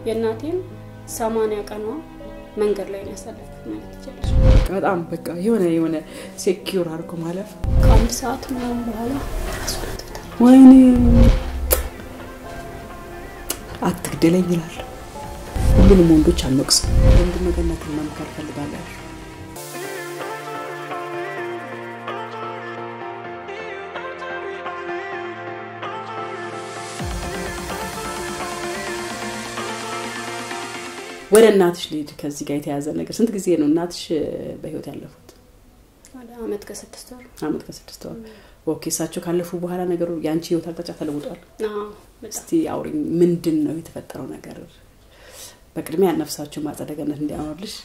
የእናቴም ሰማንያ ቀኗ መንገድ ላይ ነው ያሳለፍኩት ማለት ይቻላል። በጣም በቃ የሆነ የሆነ ሴኪዩር አድርጎ ማለፍ ከአንድ ሰዓት ምናምን በኋላ ራሷን አጥፍታለች። ወይኔ አትግደለኝ ይላል። ሁሉንም ወንዶች አንወቅስም። ወንድ መገነትን መምከር ፈልጋለሁ። ወደ እናትሽ ልሂድ። ከዚህ ጋር የተያዘ ነገር ስንት ጊዜ ነው እናትሽ በህይወት ያለፉት? ወደ አመት ከስድስት ወር አመት ከስድስት ወር። ኦኬ። እሳቸው ካለፉ በኋላ ነገሩ የአንቺ ህይወት አቅጣጫ ተለውጧል። አዎ፣ በጣም እስቲ አውሪኝ፣ ምንድን ነው የተፈጠረው ነገር? በቅድሚያ ነፍሳቸው ማጸደ ገነት እንዲያኖርልሽ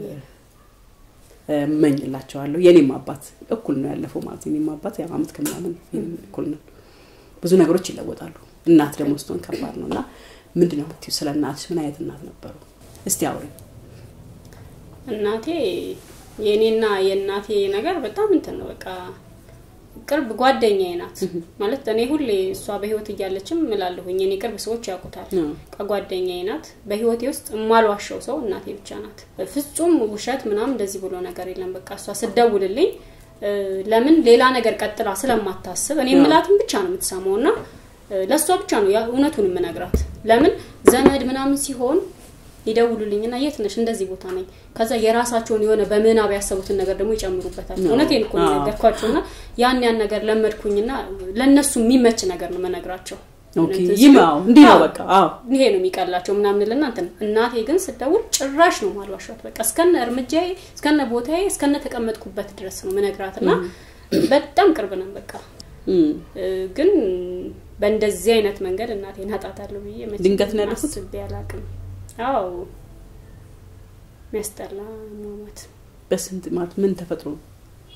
እመኝላቸዋለሁ። የኔም አባት እኩል ነው ያለፈው ማለት የኔም አባት ያው አመት ከምናምን እኩል ነው። ብዙ ነገሮች ይለወጣሉ። እናት ደግሞ ስትሆን ከባድ ነው እና ምንድን ነው የምትይው ስለ እናትሽ? ምን አይነት እናት ነበሩ? እስቲ አውሪኝ። እናቴ የእኔና የእናቴ ነገር በጣም እንትን ነው። በቃ ቅርብ ጓደኛዬ ናት ማለት እኔ ሁሌ እሷ በህይወት እያለችም እላለሁኝ እኔ ቅርብ ሰዎች ያውቁታል። ከጓደኛዬ ናት። በህይወቴ ውስጥ የማልዋሸው ሰው እናቴ ብቻ ናት። ፍጹም ውሸት ምናምን እንደዚህ ብሎ ነገር የለም። በቃ እሷ ስደውልልኝ ለምን ሌላ ነገር ቀጥላ ስለማታስብ እኔ ምላትን ብቻ ነው የምትሰማው እና ለእሷ ብቻ ነው ያ እውነቱን የምነግራት። ለምን ዘመድ ምናምን ሲሆን ይደውሉልኝና የት ነሽ? እንደዚህ ቦታ ነኝ። ከዛ የራሳቸውን የሆነ በምናብ ያሰቡትን ነገር ደግሞ ይጨምሩበታል። እውነቴን እኮ ነው የነገርኳቸውና ያን ያን ነገር ለመድኩኝና ለእነሱ የሚመች ነገር ነው መነግራቸው። ይማው እንዲህ ነው በቃ አዎ፣ ይሄ ነው የሚቀላቸው ምናምን ልና እንትን እናቴ ግን ስደውል ጭራሽ ነው ማልዋሻት። በቃ እስከነ እርምጃዬ እስከነ ቦታዬ እስከነ ተቀመጥኩበት ድረስ ነው ምነግራትና በጣም ቅርብ ነን በቃ ግን በእንደዚህ አይነት መንገድ እናቴን አጣታለሁ ብዬ መቼም ድንገት ነው ያለፉት? አስቤ አላውቅም። አዎ የሚያስጠላ ሞት በስንት ማለት ምን ተፈጥሮ ነው?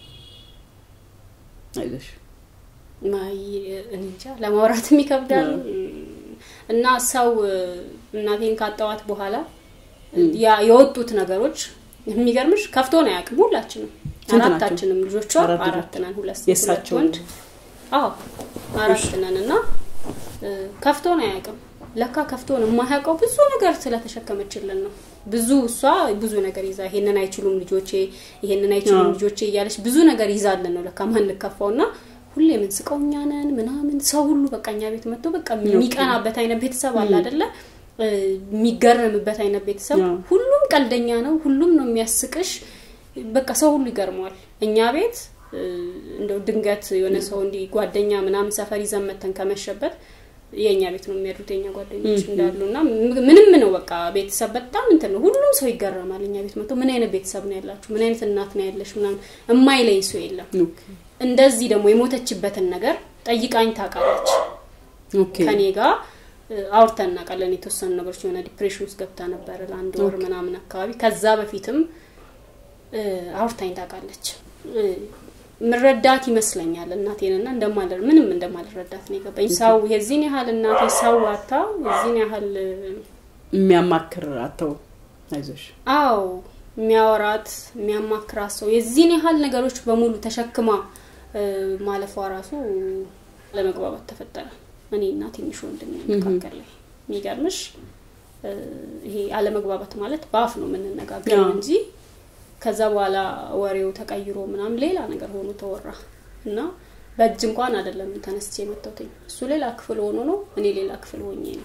አይዞሽ ማይ እኔ እንጃ ለማውራትም ይከብዳል። እና ሰው እናቴን ካጣዋት በኋላ ያ የወጡት ነገሮች የሚገርምሽ ከፍቶ ነው አያውቅም። ሁላችንም ስንት ናቸው? አራታችንም ልጆቿ አራት አራት ነን። ሁለት ሴት ሁለት የእሳቸው ወንድ። አዎ አራት ነን እና ከፍቶ ነው አያውቅም። ለካ ከፍቶን የማያውቀው ብዙ ነገር ስለተሸከመችልን ነው። ብዙ እሷ ብዙ ነገር ይዛ ይሄንን አይችሉም ልጆቼ፣ ይሄንን አይችሉም አዎ። ልጆቼ እያለች ብዙ ነገር ይዛልን ነው ለካ ማንከፋው እና ሁሌ የምንስቀው እኛ ነን ምናምን ሰው ሁሉ በቃ እኛ ቤት መጥቶ በቃ የሚቀናበት አይነት ቤተሰብ አለ አይደለ? እ፣ የሚገረምበት አይነት ቤተሰብ አዎ። ሁሉም ቀልደኛ ነው። ሁሉም ነው የሚያስቅሽ። በቃ ሰው ሁሉ ይገርመዋል። እኛ ቤት እ፣ እንደው ድንገት የሆነ ሰው እንዲህ ጓደኛ ምናምን ሰፈር ይዘን መተን ከመሸበት የእኛ ቤት ነው የሚያድሩት የኛ ጓደኞች እንዳሉ እና ም- ምንም ነው በቃ ቤተሰብ በጣም እንትን ነው። ሁሉም ሰው ይገረማል። እኛ ቤት መጥቶ ምን አይነት ቤተሰብ ነው ያላችሁ? ምን አይነት እናት ነው ያለሽ? ምናምን የማይለይ ሰው የለም። ኦኬ እንደዚህ ደግሞ የሞተችበትን ነገር ጠይቃኝ ታውቃለች። ኦኬ ከኔ ጋር እ፣ አውርተን እናውቃለን። የተወሰኑ ነገሮች የሆነ ዲፕሬሽን ውስጥ ገብታ ነበረ ለአንድ ወር ምናምን አካባቢ። ከዛ በፊትም እ፣ አውርታኝ ታውቃለች። እ፣ ምረዳት ይመስለኛል እናቴንና እንደማለ ምንም እንደማልረዳት ነው የገባኝ። ሰው የዚህን ያህል እናቴ ሰው አታ የዚህን ያህል እ፣ የሚያማክር አተው አይዞሽ አዎ የሚያወራት የሚያማክራት ሰው የዚህን ያህል ነገሮች በሙሉ ተሸክማ እ፣ ማለፏ ራሱ ለመግባባት ተፈጠረ። እኔ እና ትንሽ ወንድሜ መካከል ላይ የሚገርምሽ እ፣ ይሄ አለመግባባት ማለት በአፍ ነው የምንነጋገረው አዎ። እንጂ ከዛ በኋላ ወሬው ተቀይሮ ምናምን ሌላ ነገር ሆኖ ተወራ እና በእጅ እንኳን አይደለም ተነስቼ የመታሁትኝ እሱ ሌላ ክፍል ሆኖ ነው እኔ ሌላ ክፍል ሆኜ ነው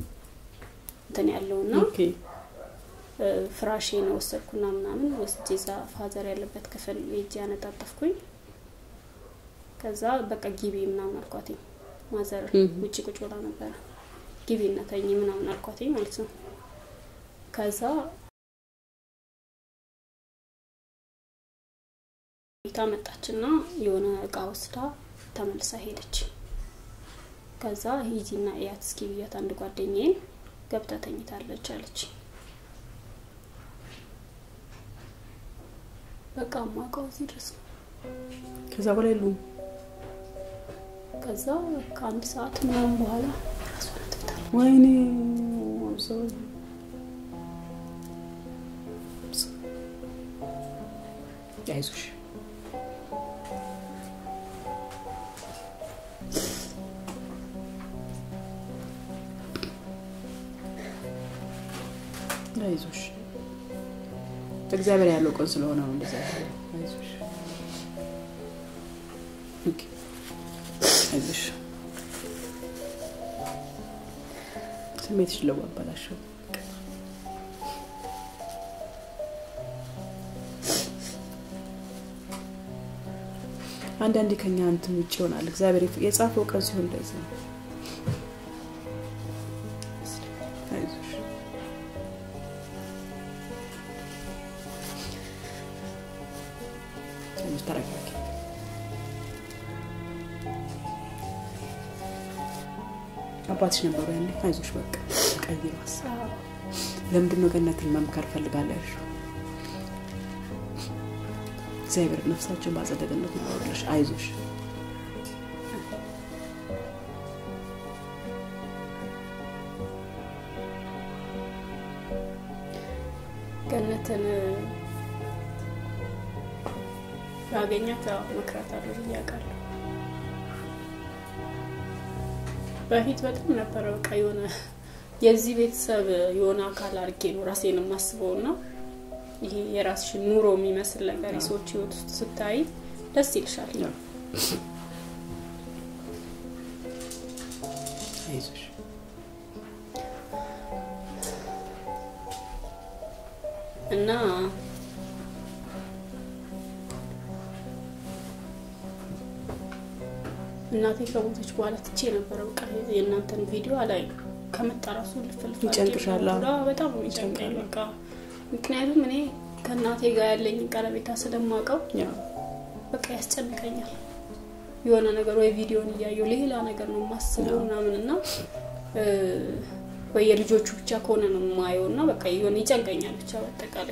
እንትን ያለው እና ኦኬ ፍራሼን ወሰድኩና ምናምን ወስጄ እዛ ፋዘር ያለበት ክፍል ሄጄ ያነጣጠፍኩኝ። ከዛ በቃ ጊቢ ምናምን አልኳትኝ። ማዘር እህ። ውጭ ቁጭ ብላ ነበረ። ጊቢ እናተኝ ምናምን አልኳትኝ ማለት ነው። ከዛ ቤታ መጣችና የሆነ እቃ ወስዳ ተመልሳ ሄደች። ከዛ ሂጂና እያት እስኪ ብያት አንድ ጓደኛዬን ገብታ ተኝታለች አለች። በቃ ማውቀው እዚህ ድረስ ነው። ከዛ በላይ የሉም ከዛ ከአንድ ሰዓት ምናምን በኋላ ራሷን አጥፍታለች። ወይኔ ሰው አይዞሽ አይዞሽ እግዚአብሔር ያለው ቀን ስለሆነ ነው እንደዛ ያለው። አይዞሽ ኦኬ፣ አይዞሽ ስሜትሽ ለዋባላሽው አንዳንዴ ከኛ እንትን ውጭ ይሆናል። እግዚአብሔር የጻፈው ቀን ሲሆን እንደዚህ ነው። አይዞሽ ትንሽ ተረጋጊ። አባትሽ ነበሩ ያኔ። አይዞሽ በቃ ቀይሩ ሀሳብ። ለምንድን ነው ገነትን መምከር ፈልጋለሁ ያልሽው? እግዚአብሔር ነፍሳቸውን በአጸደ ገነት ያኖርልሽ። አይዞሽ ገነትን ያገኛት መክራት አለ እያውቃለሁ። በፊት በጣም ነበረ በቃ የሆነ የዚህ ቤተሰብ የሆነ አካል አድርጌ ነው ራሴን የማስበው እና ይሄ የራስሽን ኑሮ የሚመስል ነገር የሰዎች ህይወት ውስጥ ስታይ ደስ ይልሻል። አይዞሽ እና እናቴ ከሞተች በኋላ ትቼ ነበረ በቃ የእናንተን ቪዲዮ አላይ ከመጣ ራሱ ልፈልፍ ይጨንቅሻል? በጣም ነው የሚጨንቀኝ በቃ ምክንያቱም እኔ ከእናቴ ጋር ያለኝ ቀረቤታ ስለማውቀው ያው በቃ ያስጨንቀኛል። የሆነ ነገር ወይ ቪዲዮን እያየው ሌላ ነገር ነው የማስበው ምናምን እና ወይ የልጆቹ ብቻ ከሆነ ነው የማየው እና በቃ የሆነ ይጨንቀኛል ብቻ በአጠቃላይ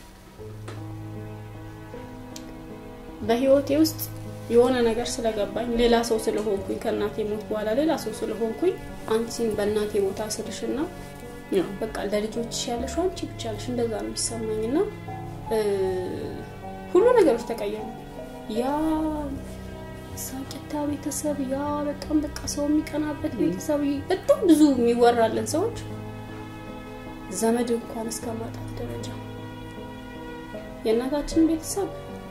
በህይወቴ ውስጥ የሆነ ነገር ስለገባኝ ሌላ ሰው ስለሆንኩኝ ከእናቴ ሞት በኋላ ሌላ ሰው ስለሆንኩኝ አንቺን በእናቴ ቦታ ስልሽና ያው በቃ ለልጆችሽ ያለሽው አንቺ ብቻ ነሽ። እንደዛ ነው የሚሰማኝ እና ሁሉ ነገሮች ተቀየሩ። ያ ሳቂታ ቤተሰብ፣ ያ በጣም በቃ ሰው የሚቀናበት ቤተሰብ፣ በጣም ብዙ የሚወራለን ሰዎች ዘመድ እንኳን እስከ ማጣት ደረጃ የእናታችን ቤተሰብ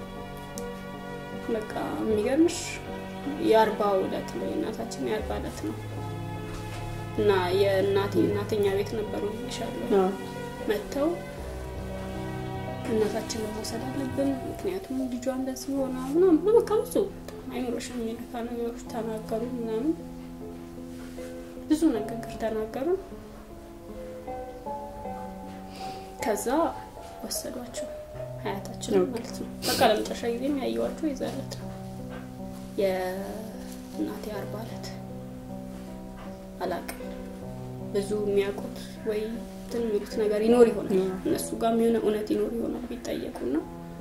በቃ የሚገርምሽ የአርባ ዕለት ነው የእናታችን የአርባ ዕለት ነው እና የእናቴ እናተኛ ቤት ነበሩ ይሻለሁ ያው መጥተው እናታችንን መውሰድ አለብን፣ ምክንያቱም ልጇ እንደዚህ ሆና ምናምን ብሎ በቃ ብዙ አይምሮሽን የሚነካ ነገሮች ተናገሩ ምናምን ብዙ ንግግር ተናገሩ። ከዛ ወሰዷቸው ሀያታችን ኦኬ። ማለት ነው። በቃ ለመጨረሻ ጊዜ የሚያየዋቸው የዛለት ነው የእናቴ አርባ ዕለት አላውቅም። ብዙ የሚያውቁት ወይ እንትን የሚሉት ነገር ይኖር ይሆናል ያ። እነሱ ጋር የሆነ እውነት ይኖር ይሆናል ቢጠየቁ ና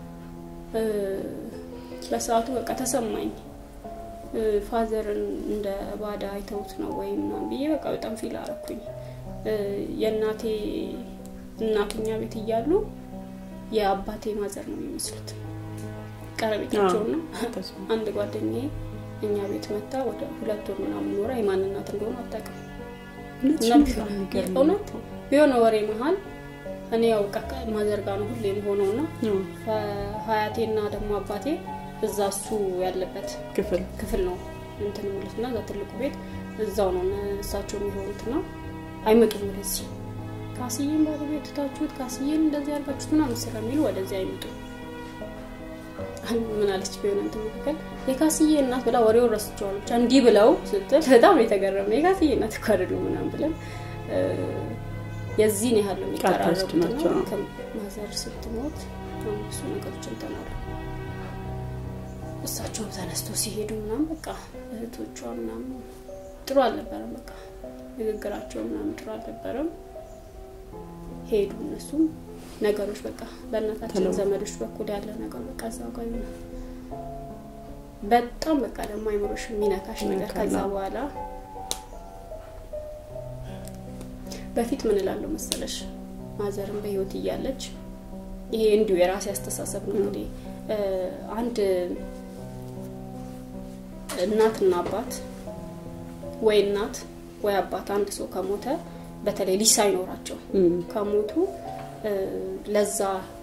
በሰዓቱ በቃ ተሰማኝ እ፣ ፋዘርን እንደ ባዳ አይተውት ነው ወይም ምናምን ብዬ በቃ በጣም ፊል አረኩኝ። እ፣ የእናቴ እናቱኛ ቤት እያሉ የአባቴ ማዘር ነው የሚመስሉት ቀረቤታቸው ነው። ተስፋ አንድ ጓደኛዬ እኛ ቤት መታ ወደ ሁለት ወር ምናምን ኖራ የማን እናት እንደሆነ አታውቅም። እውነትሽ እና ነው። በጣም የሚገርም ነው። እውነት የሆነ ወሬ መሀል እኔ ያው በቃ ማዘር ጋር ነው ሁሌ የሆነው እና ያው ሀያቴና ደግሞ አባቴ እዛ እሱ ያለበት ክፍል ክፍል ነው እንትን የሚሉት እና እዛ ትልቁ ቤት እዛው ነው እነ እሳቸው የሚሆኑት እና አይመጡም ወደዚህ ካስዬን ባለቤት ትታችሁት ካስዬን እንደዚህ ያርጋችሁት ምናምን ስለሚሉ ወደዚህ አይመጡም። አንድ ምን አለች ቢሆን እንትን መካከል የካስዬ እናት ብላ ወሬውን ረስቸዋል ብቻ እንዲህ ብለው ስትል በጣም ነው የተገረምነው። የካስዬ እናት እኮ አይደሉም ምናምን ብለን እ፣ የዚህን ያህል ነው የሚቀራረቡት ቃል ናቸው። እና ከማዘር ስትሞት በጣም ብዙ ነገሮች እንትን አሉ። እሳቸውም ተነስተው ሲሄዱ ምናምን በቃ እህቶቿ ምናምን ጥሩ አልነበረም። በቃ ንግግራቸው ምናምን ጥሩ አልነበረም። ሄዱ እነሱም ነገሮች በቃ በእናታችን ተለወጡ። ዘመዶች በኩል ያለ ነገር በቃ እዛው ጋር ይሆናል። በጣም በቃ ደግሞ አይምሮሽ የሚነካሽ ነገር ይነካል። ከዛ በኋላ በፊት ምን እላለሁ መሰለሽ ማዘርም በህይወት እያለች ይሄ እንዲሁ የራሴ አስተሳሰብ ነው እንግዲህ እ፣ አንድ እናትና አባት ወይ እናት ወይ አባት አንድ ሰው ከሞተ በተለይ ልጅ ሳይኖራቸው እም፣ ከሞቱ እ፣ ለዛ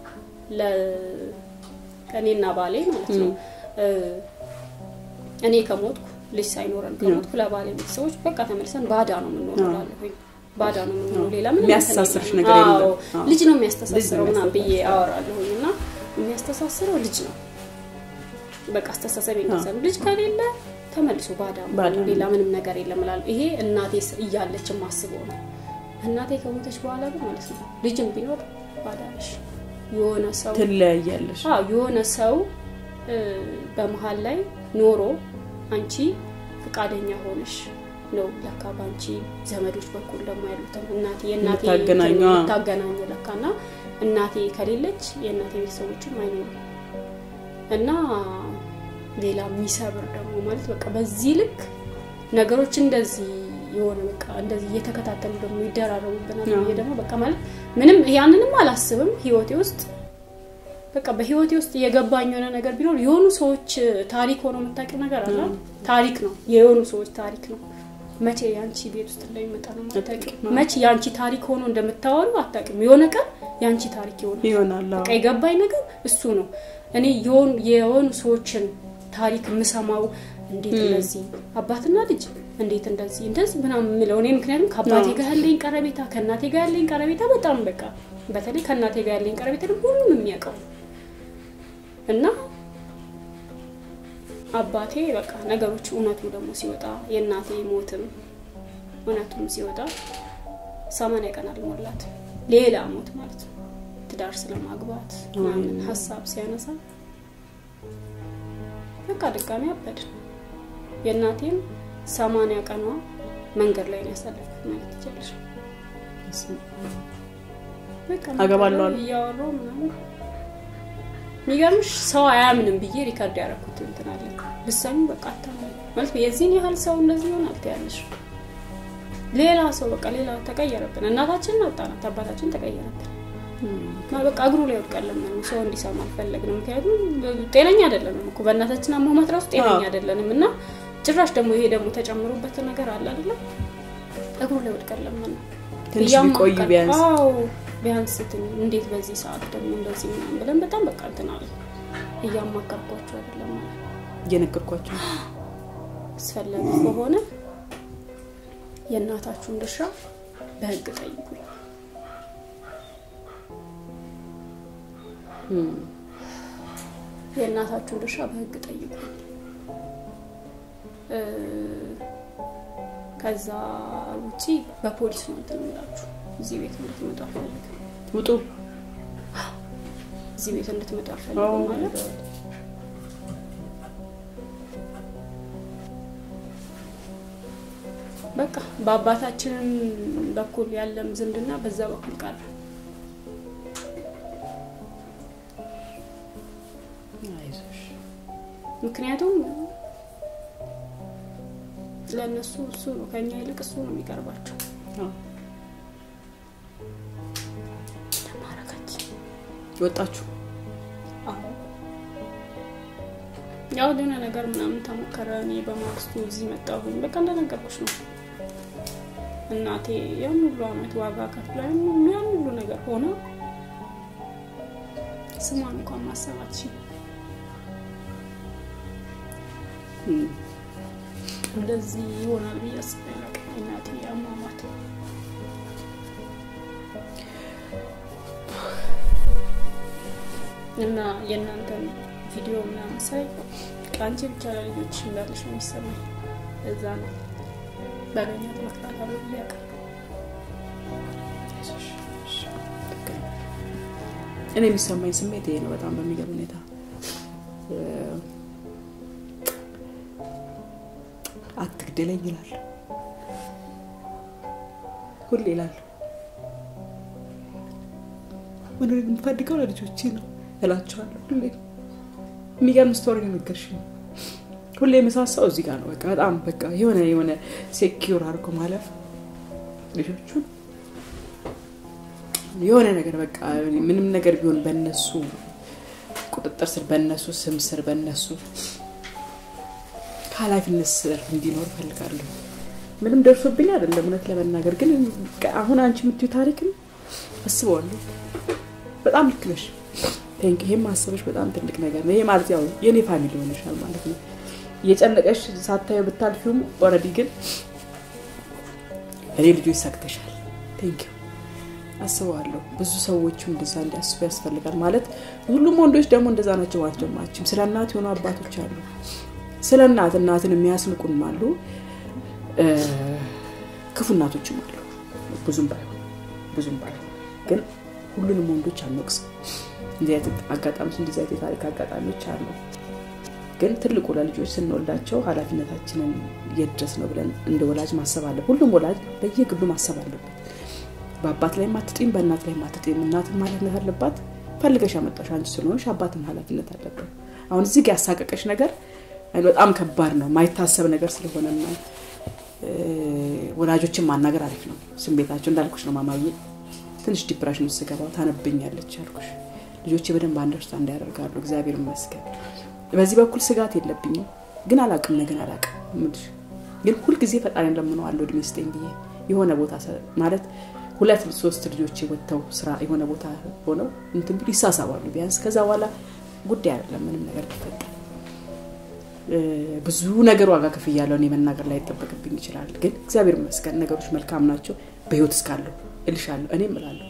ለእኔና ባሌ ማለት ነው እ፣ እኔ ከሞትኩ ልጅ ሳይኖረን ከሞትኩ ለባሌ ቤተሰቦች በቃ ተመልሰን ባዳ ነው የምንሆነው አዎ። እላለሁኝ። ባዳ ነው የምንሆነው። ሌላ ምንም የሚያስተሳስርሽ እንትን ነገር የለም። የለም። አዎ፣ አዎ። ልጅ ነው ልጅ የሚያስተሳስረው ነው ምናምን ብዬ የሚያስተሳስረው። አወራለሁኝ እና የሚያስተሳስረው ልጅ ነው። በቃ አስተሳሰብ እንደዛ ነው። ልጅ ከሌለ ተመልሶ ባዳ ነው፣ ባዳ ነው። ሌላ ምንም ነገር የለም እላለሁ። ይሄ እናቴ ስ- እያለች የማስበው ነው። እናቴ ከሞተች በኋላ ግን ማለት ነው ልጅም ቢኖር ባዳ ነሽ። የሆነ ሰው ትለያያለሽ። አዎ የሆነ ሰው እ፣ በመሀል ላይ ኖሮ አንቺ ፈቃደኛ ሆነሽ ነው ለካ በአንቺ ዘመዶች በኩል ደግሞ ያሉትን እናቴ የእናቴ የምታገናኙ፣ እንትን አዎ። የምታገናኙ ለካ እና እናቴ ከሌለች የእናቴ ቤተሰቦችም አይኖሩም እና ሌላ የሚሰብር ደግሞ ማለት በቃ በዚህ ልክ ነገሮች እንደዚህ የሆነ በቃ እንደዚህ እየተከታተሉ ደግሞ ይደራረቡብናል አዎ። ብዬ ደግሞ በቃ ማለት ምንም ያንንም አላስብም ህይወቴ ውስጥ በቃ በህይወቴ ውስጥ የገባኝ የሆነ ነገር ቢኖር የሆኑ ሰዎች ታሪክ ሆኖ የምታውቂው ነገር አለ አዎ። ታሪክ ነው የሆኑ ሰዎች ታሪክ ነው መቼ የአንቺ ቤት ውስጥ እንደሚመጣ ነው የማታውቂው አታውቂም። መቼ የአንቺ ታሪክ ሆኖ እንደምታወሩ አታውቂም የሆነ ቀን የአንቺ ታሪክ ይሆናል ይሆናል። አዎ። በቃ የገባኝ ነገር እሱ ነው። እኔ የሆኑ የሆኑ ሰዎችን ታሪክ የምሰማው እንዴት እንደዚህ አባትና ልጅ እንዴት እንደዚህ እንደዚህ ምናምን የምለው እኔ ምክንያቱም ከአባቴ አዎ። ጋር ያለኝ ቀረቤታ ከእናቴ ጋር ያለኝ ቀረቤታ በጣም በቃ በተለይ ከእናቴ ጋር ያለኝ ቀረቤታ ደግሞ ሁሉም የሚያውቀው እና አባቴ በቃ ነገሮች እውነቱ ደግሞ ሲወጣ የእናቴ ሞትም እውነቱም ሲወጣ ሰማንያ ቀን አልሞላት ሌላ ሞት ማለት ነው ትዳር ስለማግባት ምናምን ሀሳብ ሲያነሳ በቃ ድጋሚ አበድን። የእናቴም ሰማንያ ቀኗ መንገድ ላይ ነው ያሳለፍኩት ማለት ይቻላል። በቃ አገባለሁ አሉ። እያወራሁ ምናምን የሚገርምሽ ሰው አያምንም ብዬ ሪከርድ ያደረኩት እንትን አለ ብሰሚ በቃ አታምንም ማለት የዚህን ያህል ሰው እንደዚህ ይሆናል ትያለሽ። ሌላ ሰው በቃ ሌላ ተቀየረብን። እናታችንን አጣናት፣ አባታችን ተቀየረብን። ማ- በቃ እግሩ ላይ ወድቀን ለመነው። ሰው እንዲሰማ አልፈለግንም። ምክንያቱም ጤነኛ አይደለንም እኮ በእናታችን አሟሟት ራሱ ጤነኛ አዎ። አይደለንም እና ጭራሽ ደግሞ ይሄ ደግሞ ተጨምሮበት ነገር አለ አይደለም እግሩ ላይ ወድቀን ለመነው። ትንሽ እያማከር- ቢቆይ ቢያንስ አዎ ቢያንስ ትን- እንዴት በዚህ ሰዓት ደግሞ እንደዚህ ምናምን ብለን በጣም በቃ እንትን አለ እያማከርኳቸው አይደለም ማለት እየነገርኳቸው ነው። አስፈላጊ ከሆነ የእናታችሁን ድርሻ በህግ ጠይቁኝ። እም፣ የእናታችሁን ድርሻ በህግ ጠይቁ። እ፣ ከዛ ውጪ በፖሊስ ነው እንትን የምላችሁ። እዚህ ቤት እንድትመጡ አልፈልግም። ውጡ። እዚህ ቤት እንድትመጡ አልፈልግም ማለት በቃ በአባታችንም በኩል ያለም ዝምድና በዛ በኩል ቀረ። አይዞሽ። ምክንያቱም ለእነሱ እሱ ነው ከኛ ይልቅ እሱ ነው የሚቀርባቸው። አዎ። ተማረካችን ወጣችሁ። አሁን ያው ደህና ነገር ምናምን ተሞከረ። እኔ በማግስቱ እዚህ መጣሁኝ። በቃ እንደነገርኩሽ ነው። እናቴ ያን ሁሉ አመት ዋጋ ከፍላ ያን ሁሉ ያን ሁሉ ነገር ሆነ ስሟን እንኳን ማሰባት ሺ እም፣ እንደዚህ ይሆናል ብዬ አስቤ አላውቅም። እናቴ አሟሟት እና የእናንተን ቪዲዮ ምናምን ሳይ ከአንቺ ብቻ ለልጆች እንዳለሽ ነው የሚሰማኝ። እዛ ነው ባገኛት መቅጣት አለ ብዬ አውቃለሁ። አይዞሽ። እሺ፣ ልክ ነው። እኔ የሚሰማኝ ስሜት ይሄ ነው። በጣም በሚገርም ሁኔታ እ፣ አትግደለኝ ይላል ሁሌ ይላል። መኖር የምፈልገው ለልጆቼ ነው እላቸዋለሁ። ሁሌ የሚገርም ስቶሪ ነው የነገርሽኝ። ሁሌ የምሳሳው እዚህ ጋር ነው። በቃ በጣም በቃ የሆነ የሆነ ሴኪውር አድርጎ ማለፍ ልጆቹን የሆነ ነገር በቃ ምንም ነገር ቢሆን በነሱ ቁጥጥር ስር በነሱ ስም ስር በነሱ ከኃላፊነት ስር እንዲኖር እፈልጋለሁ። ምንም ደርሶብኝ አይደለም እውነት ለመናገር ግን አሁን አንቺ የምትዩ ታሪክም አስበዋለሁ። በጣም ልክ ነሽ። ቴንክ ይሄም ማሰበሽ በጣም ትልቅ ነገር ነው። ይሄ ማለት ያው የእኔ ፋሚሊ ሆነሻል ማለት ነው። እየጨነቀሽ ሳታየው ብታልፊውም ኦልሬዲ ግን እኔ ልጆች ሰግተሻል። ቴንክ ዩ አስበዋለሁ። ብዙ ሰዎችም እንደዛ እንዲያስቡ ያስፈልጋል ማለት ሁሉም ወንዶች ደግሞ እንደዛ ናቸው ማለት ደግሞ አችም ስለ እናት የሆኑ አባቶች አሉ። ስለ እናት እናትን የሚያስንቁም አሉ፣ ክፉ እናቶችም አሉ። ብዙም ባይሆን ብዙም ባይሆን ግን ሁሉንም ወንዶች አንወቅስም። እንዲህ አይነት አጋጣሚዎች እንደዚህ አይነት የታሪክ አጋጣሚዎች አሉ። ግን ትልቁ ለልጆች ስንወልዳቸው ኃላፊነታችንን የት ድረስ ነው ብለን እንደ ወላጅ ማሰብ አለ። ሁሉም ወላጅ በየግሉ ማሰብ አለበት። በአባት ላይ ማትጢም፣ በእናት ላይ ማትጢም። እናትም ኃላፊነት አለባት። ፈልገሽ ያመጣሽ አንቺ ስለሆንሽ አባትም ኃላፊነት አለበት። አሁን እዚህ ጋር ያሳቀቀሽ ነገር በጣም ከባድ ነው። ማይታሰብ ነገር ስለሆነ ነው። ወላጆችን ማናገር አሪፍ ነው። ስሜታቸው እንዳልኩሽ ነው። ማማዬ ትንሽ ዲፕሬሽን ውስጥ ስገባ ታነብኛለች ያልኩሽ ልጆቼ በደንብ አንደርስታንድ ያደርጋሉ። እግዚአብሔር ይመስገን። በዚህ በኩል ስጋት የለብኝም። ግን አላቅም ነገን አላቅም ምልሽ ግን ሁልጊዜ ፈጣሪን ለምነዋለሁ እድሜ ስጠኝ ብዬ የሆነ ቦታ ማለት ሁለት ሶስት ልጆች ወጥተው ስራ የሆነ ቦታ ሆነው እንትን ቢሉ ይሳሳባሉ ቢያንስ ከዛ በኋላ ጉዳይ አይደለም ምንም ነገር ቢፈጠር ብዙ ነገር ዋጋ ክፍያለሁ እኔ መናገር ላይ ይጠበቅብኝ ይችላል ግን እግዚአብሔር ይመስገን ነገሮች መልካም ናቸው በህይወት እስካለሁ እልሻለሁ እኔም እላለሁ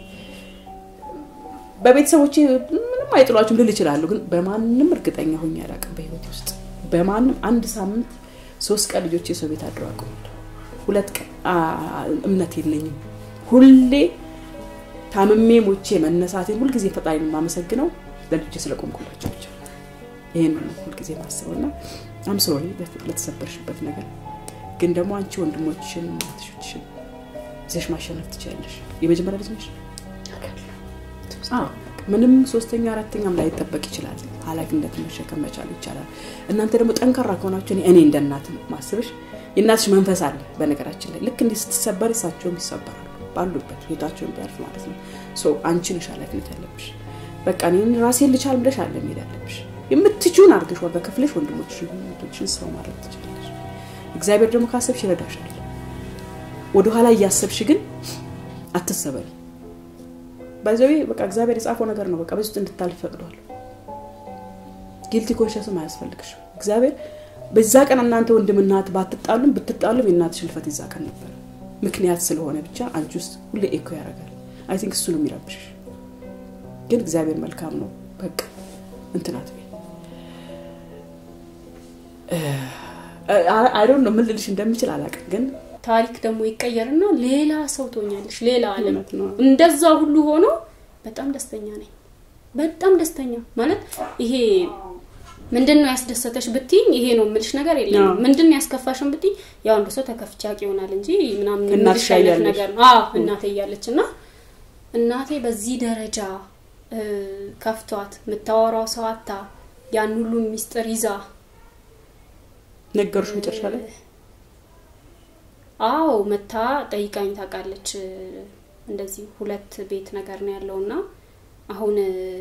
በቤተሰቦቼ ምንም አይጥሏችሁም ልል ይችላሉ ግን በማንም እርግጠኛ ሆኜ አላውቅም በህይወት ውስጥ በማንም አንድ ሳምንት ሶስት ቀን ልጆች የሰው ቤት አድረው አውቀዋለሁ ሁለት ቀን እምነት የለኝም ሁሌ ታምሜ ሞቼ መነሳቴን ሁልጊዜ ፈጣሪ የማመሰግነው ለልጆቼ ስለቆምኩላቸው ብቻ ይህን ነው ሁልጊዜ ማስበው እና አምሶሪ ለተሰበርሽበት ነገር ግን ደግሞ አንቺ ወንድሞችሽን እናትሾችሽን ይዘሽ ማሸነፍ ትችላለሽ የመጀመሪያ ልጅ ነሽ ምንም ሶስተኛ አራተኛም ላይ ይጠበቅ ይችላል ሀላፊነት መሸከም መቻል ይቻላል እናንተ ደግሞ ጠንካራ ከሆናችሁ እኔ እንደ እናት ማስብሽ የእናትሽ መንፈስ አለ በነገራችን ላይ ልክ እንዲህ ስትሰበር እሳቸውም ይሰበራሉ ባሉበት ህይወታቸውን ቢያልፍ ማለት ነው አንቺ ነሽ ሀላፊነት ያለብሽ በቃ እኔን ራሴን ልቻል ብለሽ አለ መሄድ ያለብሽ የምትችውን አድርገሽ ዋጋ ከፍለሽ ወንድሞችሽን ሰው ማድረግ ትችላለሽ እግዚአብሔር ደግሞ ካሰብሽ ይረዳሻል ወደኋላ እያሰብሽ ግን አትሰበሪ ባይዘዊ በቃ እግዚአብሔር የጻፈው ነገር ነው በቃ በዚህ እንድታልፍ ፈቅዷል ጊልቲ ኮንሽስም አያስፈልግሽ እግዚአብሔር በዛ ቀን እናንተ ወንድምናት ባትጣሉም ብትጣሉም የእናትሽ ህልፈት ይዛ ቀን ነበር ምክንያት ስለሆነ ብቻ አንቺ ውስጥ ሁሌ ኤኮ ያደርጋል አይ ቲንክ እሱ ነው የሚረብሽሽ ግን እግዚአብሔር መልካም ነው በቃ እንትናት አይዶን ነው ምን ልልሽ እንደምችል አላውቅም ግን ታሪክ ደግሞ ይቀየርና ሌላ ሰው ትሆኛለሽ ሌላ አለም እንደዛ ሁሉ ሆኖ በጣም ደስተኛ ነኝ በጣም ደስተኛ ማለት ይሄ ምንድን ነው ያስደሰተሽ ብትኝ ይሄ ነው የምልሽ ነገር የለም ምንድን ነው ያስከፋሽን ብትኝ ያው አንዱ ሰው ተከፍቻቂ ይሆናል እንጂ ምናምን የምልሽ አይነት ነገር ነው እናቴ እያለች እና እናቴ በዚህ ደረጃ ከፍቷት የምታወራው ሰው አታ ያን ሁሉ ሚስጥር ይዛ ነገሮች መጨረሻ ላይ አዎ መታ ጠይቃኝ ታውቃለች እንደዚህ ሁለት ቤት ነገር ነው ያለው እና አሁን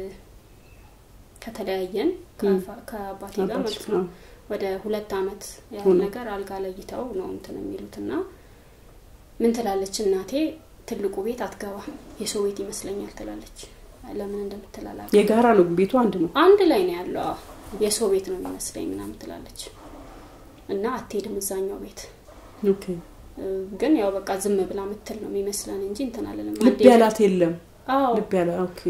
ከተለያየን ከአባቴ ጋር ማለት ነው ወደ ሁለት አመት ያህል ነገር አልጋ ለይተው ነው እንትን የሚሉት እና ምን ትላለች እናቴ ትልቁ ቤት አትገባ የሰው ቤት ይመስለኛል ትላለች ለምን እንደምትላላ የጋራ ነው ቤቱ አንድ ነው አንድ ላይ ነው ያለው የሰው ቤት ነው የሚመስለኝ ምናምን ትላለች እና አትሄድም እዛኛው ቤት ግን ያው በቃ ዝም ብላ ምትል ነው የሚመስለን እንጂ እንትን አለንም ልብ ያላት የለም ልብ ያላ ኦኬ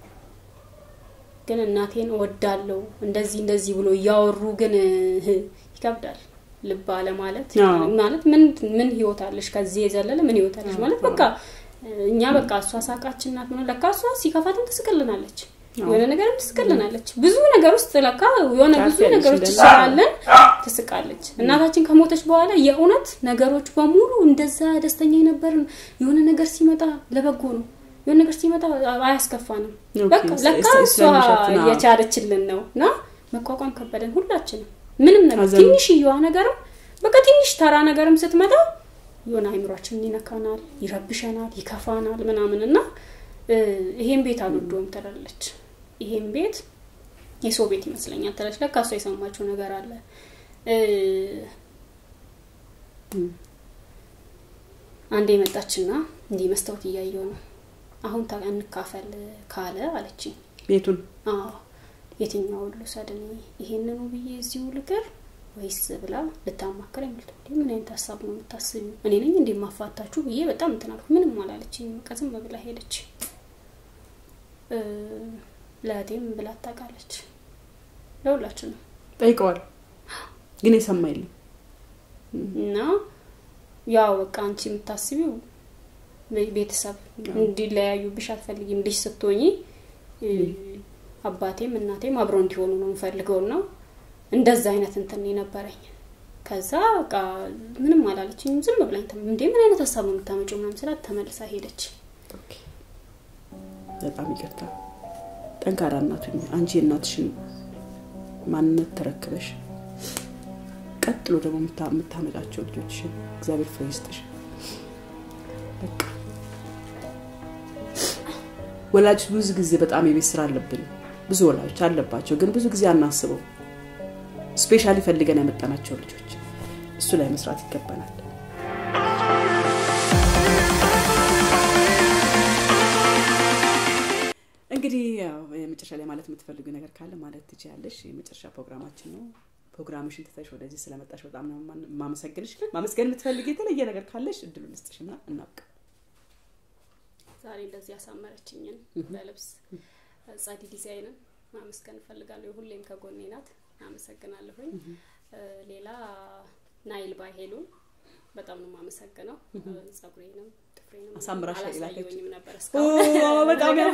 ግን እናቴን ወዳለው እንደዚህ እንደዚህ ብሎ እያወሩ ግን ይከብዳል ልብ አለ ማለት ማለት ምን ምን ህይወት አለሽ ከዚህ የዘለለ ምን ህይወት አለሽ ማለት በቃ እኛ በቃ እሷ ሳቃችን ናት ምን ለካ እሷ ሲከፋትም ትስቅልናለች የሆነ ነገርም ትስቅልናለች ብዙ ነገር ውስጥ ለካ የሆነ ብዙ ነገሮች ስላለን ትስቃለች እናታችን ከሞተች በኋላ የእውነት ነገሮች በሙሉ እንደዛ ደስተኛ የነበርን የሆነ ነገር ሲመጣ ለበጎ ነው የሆነ ነገር ሲመጣ አያስከፋንም በቃ ለካ እሷ የቻለችልን ነው እና መቋቋም ከበደን ሁላችንም ምንም ነገር ትንሽየዋ ነገርም በቃ ትንሽ ተራ ነገርም ስትመጣ የሆነ አይምሯችንን ይነካናል ይረብሸናል ይከፋናል ምናምን እና ይሄን ቤት አልወደውም ትላለች ይሄን ቤት የሰው ቤት ይመስለኛል ትላለች ለካ እሷ የሰማችው ነገር አለ አንዴ የመጣችና እንዲህ መስታወት እያየው ነው አሁን ታ- እንካፈል ካለ አለችኝ። ቤቱን አዎ የትኛውን ልውሰድ እኔ ይሄንኑ ብዬ እዚሁ ልቅር ወይስ ብላ ልታማክር የምልት ምን አይነት ሀሳብ ነው የምታስቢው? እኔ ነኝ እንዲህ ማፋታችሁ ብዬ በጣም እንትን አልኩ። ምንም አላለችኝ። በቃ ዝም ብላ ሄደች። እ፣ ለእህቴም ብላ ታውቃለች። ለሁላችንም ጠይቀዋል፣ ግን የሰማ የለም። እና ያው በቃ አንቺ የምታስቢው ቤ- ቤተሰብ እንዲለያዩብሽ አትፈልጊም። ልጅ ስትሆኚ እ፣ አባቴም እናቴም አብረው እንዲሆኑ ነው የምፈልገው እና እንደዛ አይነት እንትን የነበረኝ። ከዛ በቃ ምንም አላለችኝም። ዝም ብላኝ ተመ- እንዴ ምን አይነት ሀሳብ ነው የምታመጪው ምናምን ስላት ተመልሳ ሄደች። ኦኬ። በጣም ይቅርታ። ጠንካራ እናቱኝ አንቺ የእናትሽን ማንነት ተረክበሽ ቀጥሎ ደግሞ የምታ- የምታመጫቸው ልጆችሽን እግዚአብሔር ፍሬ ይስጥሽ። በቃ ወላጆች ብዙ ጊዜ በጣም የቤት ስራ አለብን። ብዙ ወላጆች አለባቸው፣ ግን ብዙ ጊዜ አናስበው። ስፔሻሊ ፈልገን ያመጣናቸው ልጆች እሱ ላይ መስራት ይገባናል። እንግዲህ ያው የመጨረሻ ላይ ማለት የምትፈልጊው ነገር ካለ ማለት ትችያለሽ። የመጨረሻ ፕሮግራማችን ነው። ፕሮግራምሽን ትተሽ ወደዚህ ስለመጣሽ በጣም ነው የማ- የማመሰግንሽ። ማመስገን የምትፈልጊ የተለየ ነገር ካለሽ እድሉን ልስጥሽና እናብቅ። ዛሬ እንደዚህ ያሳመረችኝን በልብስ ጸዲ ዲዛይንን ማመስገን እፈልጋለሁ። ሁሌም ከጎኔ ናት። አመሰግናለሁኝ። እ፣ ሌላ ናይል ባይሄሉን በጣም ነው የማመሰግነው። ጸጉሬንም ጥፍሬንም አሳምራሽ አላሳየሁኝም ነበር ኦ፣ እስካሁን። በጣም ያም-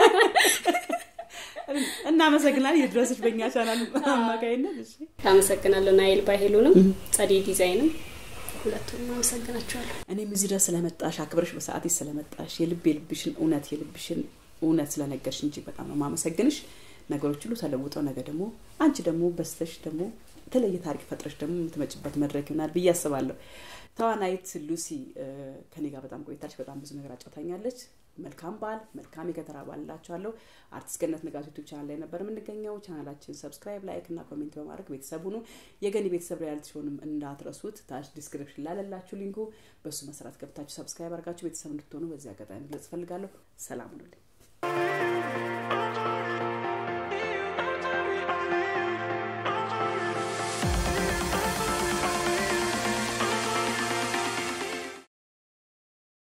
እናመሰግናለን። የድረስሽ በእኛ ቻናል አማካይነት እሺ። አመሰግናለሁ ናይል ባይሄሉንም ጸዲ ዲዛይንም ሁለቱንም አመሰግናቸዋለሁ። እኔም እዚህ ድረስ ስለመጣሽ አክብረሽ በሰዓት ስለመጣሽ የልብ የልብሽን እውነት የልብሽን እውነት ስለነገርሽ እንጂ በጣም ነው ማመሰግንሽ። ነገሮች ሁሉ ተለውጠው ነገ ደግሞ አንቺ ደግሞ በስተሽ ደግሞ የተለየ ታሪክ ፈጥረሽ ደግሞ የምትመጭበት መድረክ ይሆናል ብዬ አስባለሁ። ተዋናይት ሉሲ እ፣ ከኔ ጋር በጣም ቆይታለች። በጣም ብዙ ነገር አጫውታኛለች። መልካም በዓል፣ መልካም የከተራ በዓል እላችኋለሁ። አርቲስት ገነት ንጋቱ ዩቱብ ቻናል ላይ ነበር የምንገኘው። ቻናላችን ሰብስክራይብ፣ ላይክ እና ኮሜንት በማድረግ ቤተሰብ ሁኑ። የገኒ ቤተሰብ ሪያሊቲ ሾውንም እንዳትረሱት። ታች ዲስክሪፕሽን ላለላችሁ ሊንኩ በእሱ መሰረት ገብታችሁ ሰብስክራይብ አድርጋችሁ ቤተሰብ እንድትሆኑ በዚህ አጋጣሚ መግለጽ እፈልጋለሁ። ሰላም ሁኑልኝ።